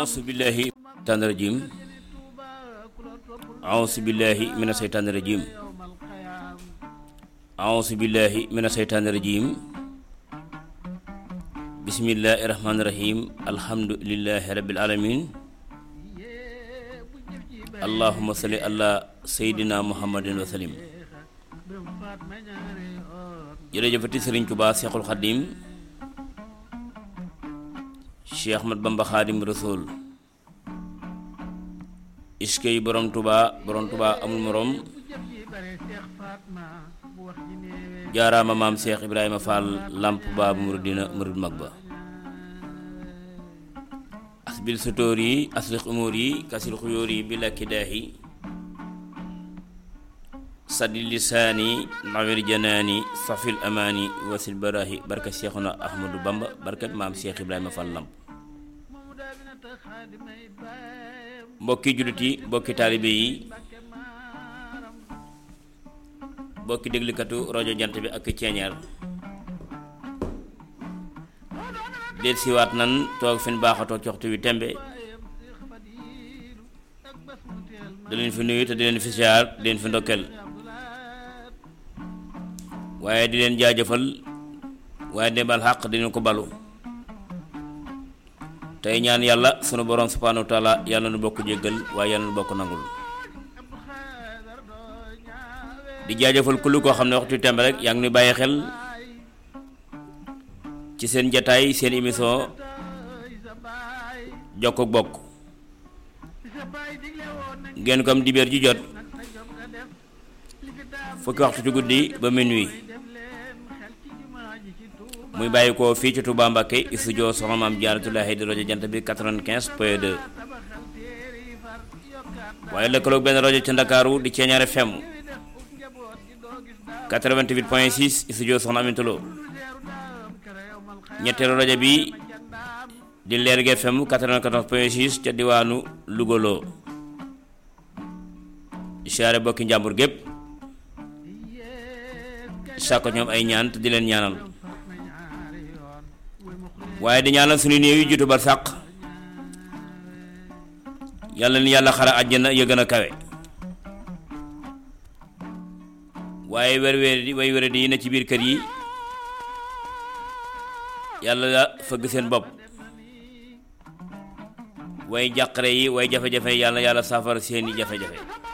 auzu billahi seytaani rajim auzu billahi mina seytaani rajim auzu billahi mina seytaani rajim bismillahi rahmaani rahim alhamdulillahi rabbil alamin allahumma salli ala seydina muhammadin wa salim jërëjëfati sëriñ Tuubaa Seexul Xadiim Cheikh Ahmad Bamba Xaadim Rasul iskey borom Tuubaa borom Tuubaa amul morom jaaraama maam Cheikh Ibrahima Fall làmp baabu muridina murid mag ba asbil sutóor yi aslix umóor yi kasil xuyóor yi bi lakki daahi saddi lisaani nawir janaani safil amaani wasil barahi barka Seexuna Ahmadu Bamba barka maam Cheikh Ibrahima Fall làmp mbokki jullit yi mbokki taalibe yi mbokki déglikatu rajo jant bi ak ceeñeer déet siwaat nan toog fi ñu baax a toog ci waxtu wi tembe da leen fi nuyu te di leen fi siyaar di leen fi ndokkeel waaye di leen jaajëfal waaye di bal xàq di leen ko balu tey ñaan yàlla sunu borom subhanahu wa taala yàlla nu bokk jéggal waaye yàlla nu bokk nangul di jaajëfal kullu koo xam ne waxtu tembe rek yaa ngi nuy bàyyi xel ci seen jataay seen émission jokk ak bokk ngeen ko am dibéer ju jot fukki waxtu ci guddi ba minuit muy bàyyi ko fii ci Touba Mbakke studio soxna maam Jaaratullaahi di rajo jant bi 95 point 2 waaye lëkkaloog benn rajo ca Ndakaaru di Ceeñaar FM 88 point 6 studio soxna Aminta Lo ñetteelu rajo bi di Lergui FM 94 point 6 ca diwaanu Louga loo di siyaare bokki njàmbur gépp sàkko ñoom ay ñaan te di leen ñaanal waaye di ñaanal suñu néew yi jiitu bar sàq yàlla ni yàlla xara àjjana ya gën a kawe waaye wer wer di way wér di yi ne ci biir kër yi yàlla la fëgg seen bopp way jàqare yi way jafe-jafe yàlla yàlla saafara seeni jafe-jafe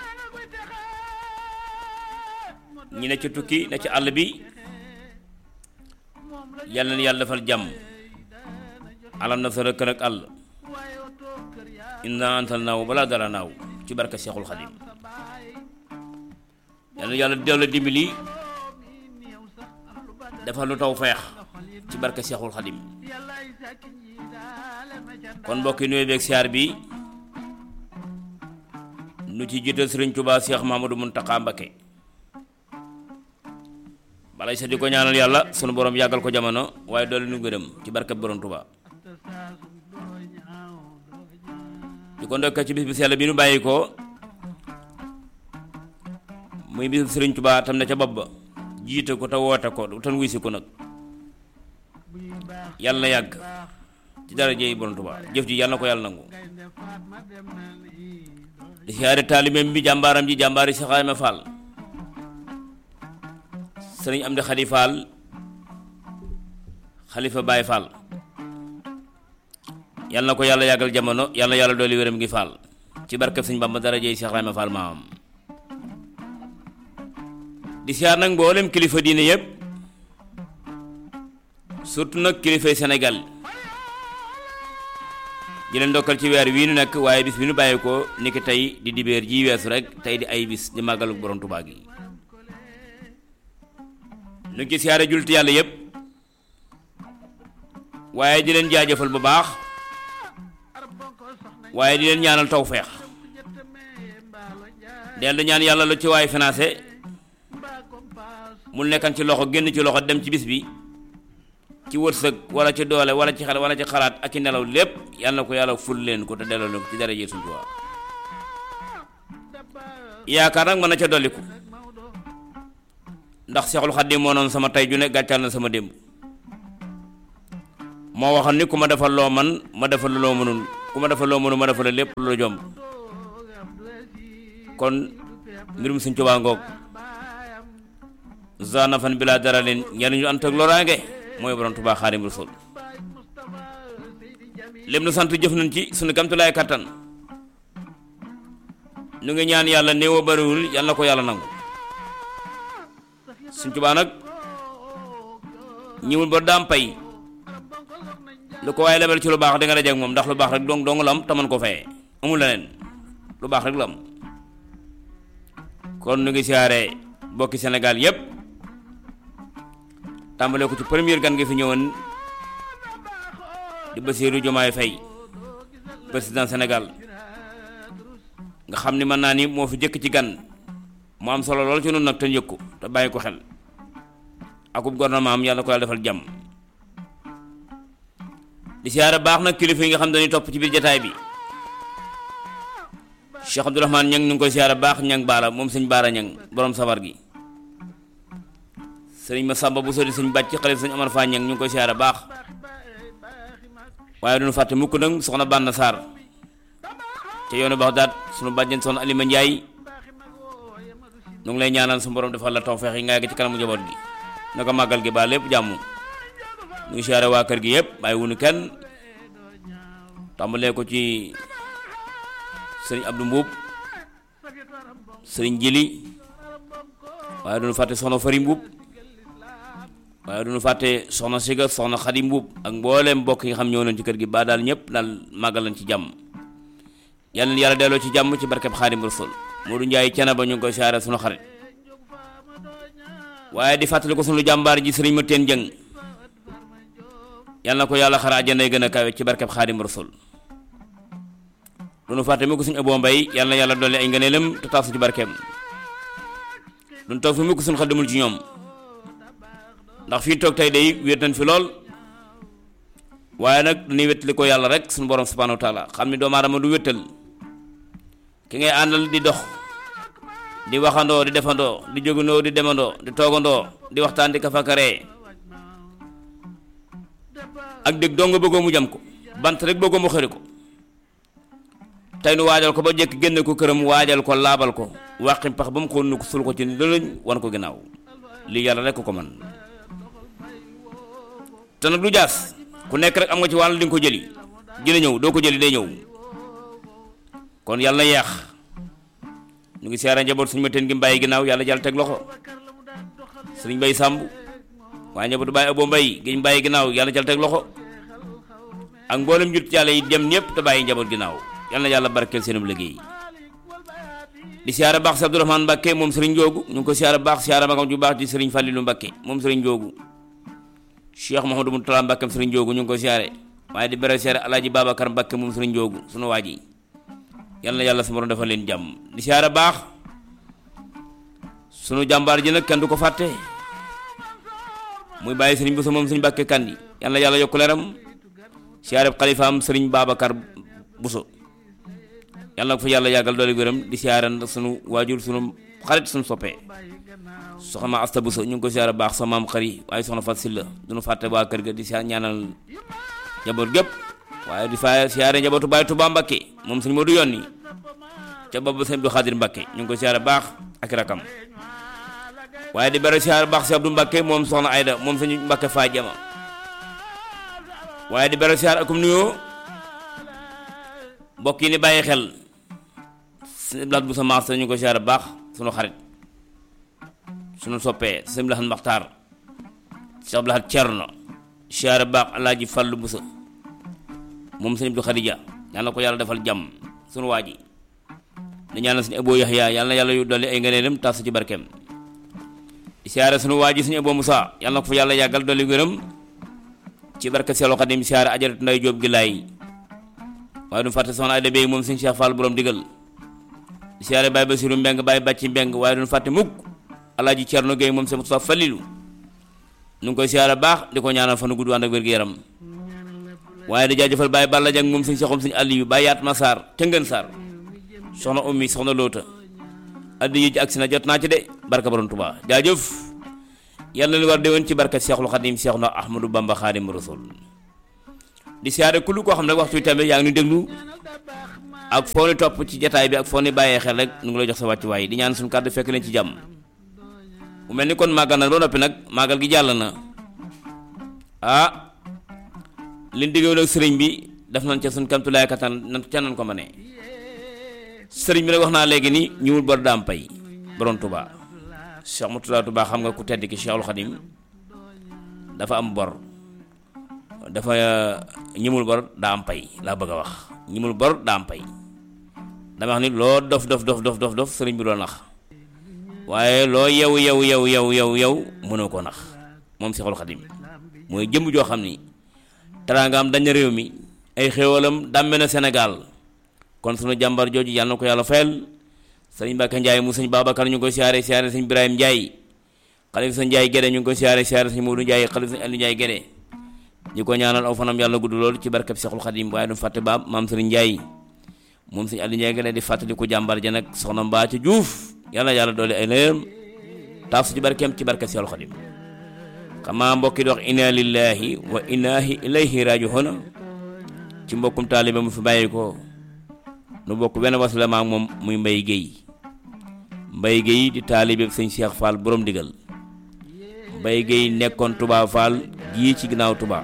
ñi ne ci tukki ne ci àll bi yàlla na yàlla defal jàmm alam na sa rëkk nag àll inna antal naaw balaa dara naaw ci barka Seexul Xadim yàlla yàlla dellu dimbali defal lu taw feex ci barka Seexul Xadim kon mbokki nuyu beeg siyaar bi nu ci jiital Sëriñ Tuubaa Seex Mahamadu Muntaxa Mbakke balay sa di ko ñaanal yàlla sunu borom yàggal ko jamono waaye doole nu gërëm ci barkab borom Tuubaa di ko ndokkee ci bis bi sell bi nu bàyyi ko muy bis Sëriñ Tuubaa tam ne ca bopp ba jiite ko te woote ko tan wuy si ko nag yàlla na yàgg ci dara jeey borom Tuubaa jëf ji yàlla na ko yàlla nangu di siyaare taalibeem bi jàmbaaram ji jàmbaari Seex Ibrahima Fall sëriñ Amdi Xadi Fall xalifa Baay Fall yàlla na ko yàlla yàggal jamono yàlla yàlla dooli wéram ngi Fall ci barkeb sëñ Bamba dara jeey Seex Ibrahima Fall maamam di siyaar nag mboolem kilifa diine yëpp surtout nag kilifay Sénégal di leen ndokkal ci weer wii nu nekk waaye bis bi nu bàyyi ko niki tey di dibéer ji weesu rek tey di ay bis di màggalu borom Tuubaa gi nu ngi siyaare julti yàlla yëpp waaye di leen jaajëfal bu baax waaye di leen ñaanal tawfeex dellu ñaan yàlla lu ci waay financé mu nekkan ci loxo génn ci loxo dem ci bis bi ci wërsëg wala ci doole wala ci xel wala ci xalaat ak ci nelaw lépp yàlla na ko yàlla ful leen ko te delloo leen ko ci dara Sëriñ Tuubaa yaakaar nag mën na ca dolliku ndax Seexul Xadiim moo noonu sama tey ju ne gàccal na sama démb moo waxoon ni ku ma defal loo man ma defal loo mënul ku ma defal loo mënu ma defal lépp lu la jomb kon mbirum Sëñ Tuubaa ngoog zanafan bi laa dara leen njariñu ànd ak loraange mooy borom Tuubaa Xaadimu Rasuul lim nu sant jëf nañ ci sunu kamtulaay kattan nu ngi ñaan yàlla néew a bariwul yàlla na ko yàlla nangu Sëñ Tuubaa nag ñëwul ba daam pay lu ko waaye lebal ci lu baax da nga dajeek moom ndax lu baax rek dong dong la am te mën ko fayee amul leneen lu baax rek la am kon nu ngi siyaare bokki Sénégal yépp tàmbale ko ci première gan gi fi ñëwoon di Bassirou Diomaye Faye président Sénégal nga xam ni mën naa ni moo fi jëkk ci gan mu am solo lool ci noonu nag te njëkk ko te bàyyi ko xel akub gouvernement am yàlla ko yàlla defal jàmm di siyaare baax nag kilifa yi nga xam dañuy topp ci biir jataay bi Cheikh Abdourahmane ñang ñu ngi koy siyaare baax ñang baara moom sëñ baara ñang borom safar gi sëriñ ma sàmba bu sori sëñ bàcc xalif sëñ Amar Fa ñang ñu ngi koy siyaare baax waaye duñu fàtte mukk nag soxna Banda Sarr te yoonu baax daat sunu bàjjen soxna Alima Njaay nu ngi lay ñaanal su borom defal la tawfeex yi nga yegg ci kanamu njaboot gi naka màggal gi ba lépp jàmm ñu ngi siyaare waa kër gi yëpp bàyyi wunu kenn tàmbalee ko ci sëriñ Abdou Mbuub sëriñ Jili waaye duñu fàtte soxna Fari Mbuub waaye duñu fàtte soxna Siga soxna Xadi Mbuub ak mbooleem mbokk yi nga xam ñëw nañ ci kër gi ba daal ñëpp daal màggal lañ ci jàmm yàlla na yàlla delloo ci jàmm ci barkeb Xaadim Rasul Moodu Njaay cene ba ñu ngi koy siyaare sunu xarit waaye di fàttali ko sunu jàmbaar ji sëriñ ma teen jëng yàlla na ko yàlla xara àjjana gën a kawe ci barkeb Xaadim Rasul duñu fàtte mu ko suñu aboo mbay yàlla na yàlla dolli ay ngëneelam te taas ci barkeem duñu toog fi mu ko suñu xel demul ci ñoom ndax fii toog tey day wéet nañ fi lool waaye nag dañuy wéttali ko yàlla rek suñu borom subhanahu wa taala xam ni doomu aadama du wéttal ki ngay àndal di dox di waxandoo di defandoo di jógandoo di demandoo di toogandoo di waxtaan di kafakaree ak dégg doo nga bëggoo mu jam ko bant rek bëggoo mu xëri ko tey nu waajal ko ba jekk génne ko këram waajal ko laabal ko wàqi pax ba mu xool nu ko sul ko ci lëlëñ wan ko ginnaaw lii yàlla rek ko man te nag du jaas ku nekk rek am nga ci wàll di nga ko jëli dina ñëw doo ko jëli day ñëw kon yàlla na yeex ñu ngi siyaare njaboot suñu ma teen gi mbàyyi ginnaaw yàlla jàll teg loxo sëriñ mbay sàmb waaye njabootu bàyyi abo mbay gi mbàyyi ginnaaw yàlla jàll teg loxo ak mboolem jut yàlla yi dem ñëpp te bàyyi njaboot ginnaaw yàlla na yàlla barkeel seenum liggéey di siyaare baax si Abdourahmane Mbàkke moom sëriñ Njoogu ñu ngi ko siyaare baax siyaare magam ju baax ci sëriñ Fàllilu Mbàkke moom sëriñ Njoogu Cheikh Mouhamadou Moutala Mbàkke sëriñ Njoogu ñu ngi ko siyaare waaye di bere siyaare Alaaji Babacar Mbàkke moom sëriñ Njoogu sunu waa ji yàlla na yàlla su ma defal leen jàmm di siyaare baax sunu jàmbaar ji nag kenn du ko fàtte muy bàyyi sëriñ Bousso moom sëriñ Mbàkke Kandi yàlla na yàlla yokk leeram siyaare xalifaam sëriñ Babacar Bousso yàlla na ko fa yàlla yàggal doole gërëm di siyaare sunu waajur sunu xarit sunu soppee soxna ma asta Bousso ñu ngi ko siyaare baax sa maam xari waaye soxna Fat Silla duñu fàtte waa kër ga di siyaare ñaanal njaboot gépp waaye di fa siyaare njabootu Baay Tuubaa Mbakke moom suñu moo du yonni ca boobu sëñ Abdou Xaadir Mbakke ñu ngi ko siyaare baax ak rakam waaye di bari siyaare baax si Abdou Mbakke moom soxna Ayda moom suñu Mbakke faa jama waaye di bari siyaare akum nuyoo mbokk yi ni bàyyi xel sëñ Blaat bu sa maas ñu ngi ko siyaare baax sunu xarit sunu soppee sëñ Blaat Maxtaar Cheikh Blaat Cerno siyaare baax Alaaji Fallu Busa moom sëñ Abdou Khadija yal na ko yàlla defal jàmm sunu waa ji di ñaanal suñu Abo Yaxya yal na yàlla yu dolli ay ngëneelam tas ci barkeem di siyaare sunu waa ji suñu Abo Moussa yal na ko fa yàlla yàggal dolli gërëm ci barke Seexul Xadim siyaare ajaratu nday Jóob gi laay waaye du fàtte soxna Ayda Bey moom sëñ Cheikh Fall borom digal di siyaare Baye Basiru Mbeng Baye Bàcci Mbeng waaye du fàtte mukk Alaaji Cerno Géey moom sëñ Mustafa Falilu nu ngi koy siyaare baax di ko ñaanal fanu gudd ànd ak wér-gu-yaram waaye di jaajëfal Baye Balla Jang moom suñ soxom suñu àll yu Baye Yaatma Sarr ca Ngën Sarr soxna ummi soxna loota addi yi ci agsi na jot naa ci de barka borom Tuubaa jaajëf yàlla na li war déwén ci barka Seexul Xadim Seex na Ahmadu Bamba Xaadim Rasul di siyaare kullu koo xam ne waxtu wi tamit yaa ngi ñu déglu ak foo ni topp ci jataay bi ak foo ni bàyyee xel rek nu ngi lay jox sa wàccuwaay di ñaan suñu kàddu fekk leen ci jàmm mu mel ni kon màggal na ba noppi nag màggal gi jàll na ah liñ diggoon ak sëriñ bi def nañ ca suñ kamtulaay kattan nan ca nan ko ma ne sëriñ bi nag wax naa léegi ni ñëwul bor daam pay borom Touba Cheikh Moutalla Touba xam nga ku tedd ki Cheikhul Khadim dafa am bor dafa ñimul bor daa am pay laa bëgg a wax ñimul bor daa am pay dama wax ni loo dof dof dof dof dof dof sëriñ bi doo nax waaye loo yow yow yow yow yow yow mënoo koo nax moom Cheikhul Khadim mooy jëmm joo xam ni teraangaam dañ na réew mi ay xéewalam dàmme na Sénégal kon sunu jàmbar jooju yàlla na ko yàlla fayal sëriñ Mbacke Ndiaye mu sëñ Babacar ñu ngi koy siyaare siyaare sëñ Ibrahima Ndiaye xalifa sëñ Ndiaye Gédé ñu ngi koy siyaare siyaare sëñ Modou Ndiaye xalifa sëñ Aliou Ndiaye Gédé ñu ko ñaanal aw fanam yàlla gudd lool ci barkeb Seexul Xadim waaye du fàtte baab maam sëriñ Ndiaye moom sëñ Aliou Ndiaye Gédé di fàttali ko jàmbar ja nag soxna Mbaa ci Juuf yàlla yàlla doole ay leeram taaf su ci barkeem ci barkeb Seexul Xadim xamaa mbokki di wax inna lillahi wa inna ilayhi raji'un ci mbokkum taalibe mu fi bàyyi ko nu bokk benn wasila maak moom muy mbay géey mbay géey di taalibe sëñ Cheikh Fall borom digal mbay géey nekkoon Touba Fall gii ci ginnaaw Touba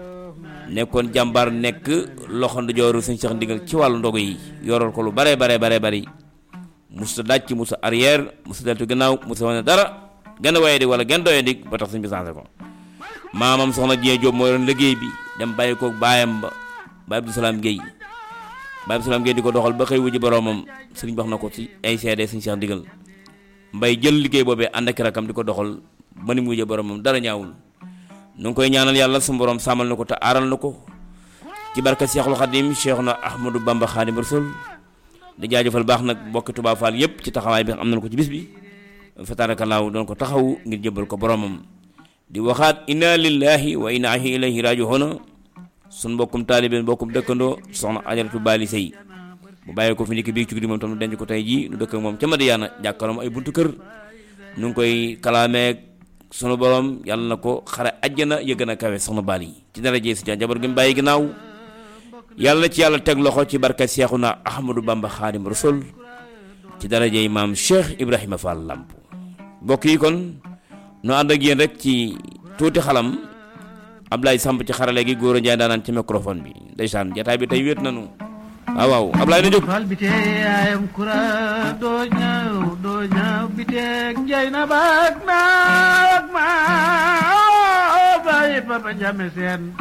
nekkoon jàmbar nekk loxo ndijooru sëñ Cheikh ndigal ci wàllu ndogu yi yoroon ko lu bare bare bare bari musta dàcc musta arrière musta deltu gannaaw musta wane dara gën a waye di wala gën doye di ba tax sëñ bi changé ko maamam soxna Dieng Diop moo yoroon liggéey bi dem bàyyi ko baayam ba Baye Abdou Salaam Guèye Baye Abdou Salaam Guèye di ko doxal ba xëy wuji boroomam sëriñ wax na ko ci ay seede sëñ Cheikh ndigal mbay jël liggéey boobee ànd ak rakam di ko doxal ba ni mu wujje boroomam dara ñaawul nu ngi koy ñaanal yàlla su borom sàmmal na ko te aaral na ko ci barka Cheikhul Khadim Cheikh na Ahmadou Bamba Khadim Rasul di jaajëfal baax nag mbokki Touba Fall yépp ci taxawaay bi am nañ ko ci bis bi fatarakallaahu doon ko taxaw ngir jëbal ko boromam di waxaat inna lillahi wa inna ilayhi raji'un sun mbokkum taalibe mbokkum dëkkandoo soxna ajaratu baali sëy bu bàyyi ko fi ndikki bii ci guddi moom tam nu denc ko tey jii nu dëkk moom ca Madiyaana jàkkaarloom ay buntu kër nu ngi koy kalaameeg sunu borom yàlla na ko xare ajjana ya gën a kawe soxna baal yi ci daraje si jabar gi mu bàyyi ginnaaw yàlla na ci yàlla teg loxo ci barka Seexuna Ahmadou Bamba Xaadim Rasul ci daraje maam Cheikh Ibrahima Fall Lamp mbokk yi kon nu ànd ak yéen rek ci tuuti xalam Ablaye Samb ci xarale gi góor a Njaay daanaan ci microphone bi ndeysaan jataay bi tey wéet nanu waaw waaw Ablaye na jóg fal bi tee yaayam kura doo ñaaw doo ñaaw bi teeg njay na baag naa ak maa bàyyi papa jame seen